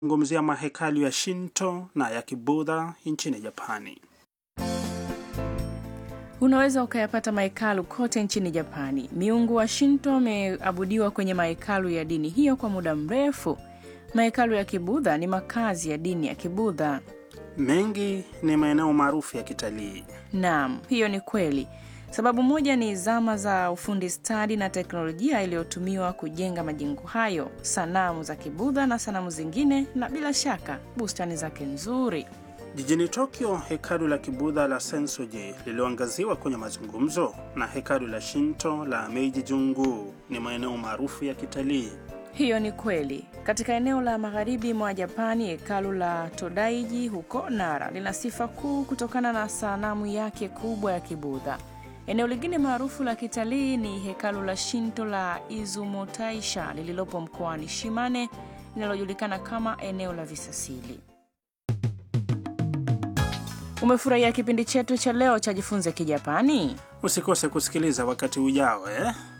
zungumzia mahekalu ya Shinto na ya Kibudha nchini Japani. Unaweza ukayapata mahekalu kote nchini Japani. Miungu wa Shinto wameabudiwa kwenye mahekalu ya dini hiyo kwa muda mrefu. Mahekalu ya Kibudha ni makazi ya dini ya Kibudha. Mengi ni maeneo maarufu ya kitalii. Naam, hiyo ni kweli. Sababu moja ni zama za ufundi stadi na teknolojia iliyotumiwa kujenga majengo hayo, sanamu za Kibudha na sanamu zingine, na bila shaka bustani zake nzuri. Jijini Tokyo, hekalu la Kibudha la Sensoji lililoangaziwa kwenye mazungumzo na hekalu la Shinto la Meiji Jungu ni maeneo maarufu ya kitalii. Hiyo ni kweli. Katika eneo la magharibi mwa Japani, hekalu la Todaiji huko Nara lina sifa kuu kutokana na sanamu yake kubwa ya Kibudha. Eneo lingine maarufu la kitalii ni hekalu la Shinto la Izumotaisha lililopo mkoani Shimane linalojulikana kama eneo la visasili. Umefurahia kipindi chetu cha leo cha Jifunze Kijapani? Usikose kusikiliza wakati ujao eh?